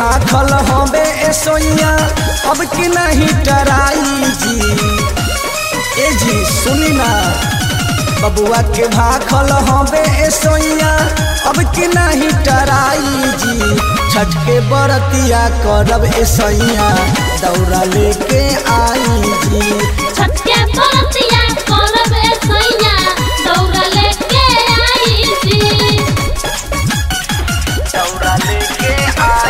भाखल हवे ए सोइया अब की नहीं टराई जी ए जी सुनी ना बबुआ के भाखल हवे ए सोइया अब की नहीं टराई जी छठ के बरतिया करब ए सैया दौरा लेके आई जी छटके बरतिया करब ए सैया दौड़ा लेके आई जी दौरा लेके आई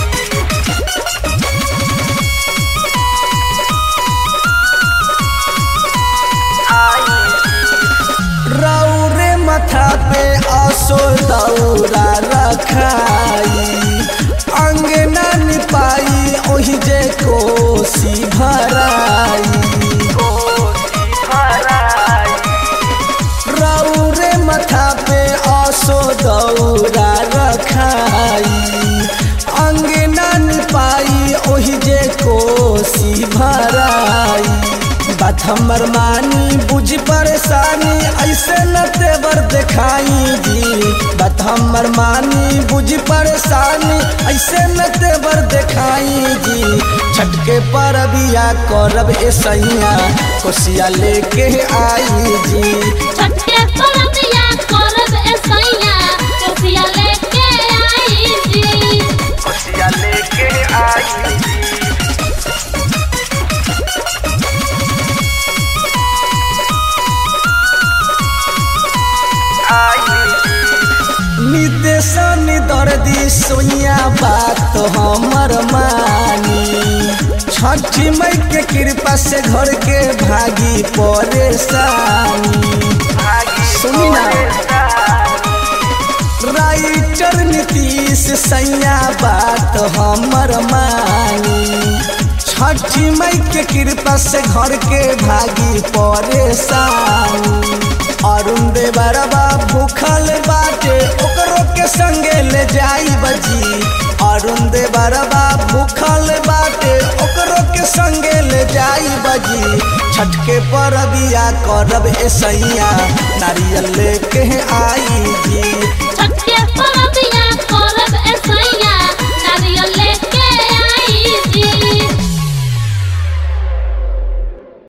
रौरे मथा पे असो दौरा रखाई अंगना निपाई ओहि जे कोसी भराई रौरे मथा पे असो दौरा रखाई अंगना निपाई ओहि जे कोसी भराई बात हमर मानी बुझ परेशानी ऐसे न तेवर देखाई जी बात हमर मानी बुझ परेशानी ऐसे न तेवर देखाई जी छटके पर बिया करब ए सैया कोसिया लेके आई जी छटके बरतिया करब ए सैया कोसिया लेके आई जी कोसिया लेके आई निदेशन दर्दी सोनिया बात हमर मानी छठी मई के कृपा से घर के भागी परेशानी सुनी ना राइटर नीतीश सैया बात हमर मानी छठी मई के कृपा से घर के भागी परेशानी अरुण देवरबा भूखल बाटे ओकरो के संगे ले जाई बजी अरुण देवरबा भूखल बाटे ओकरो के संगे ले जाई बजी छठ के परबिया करब ए सैया नारियल लेके आई जी छटके बरतिया करब ए सैया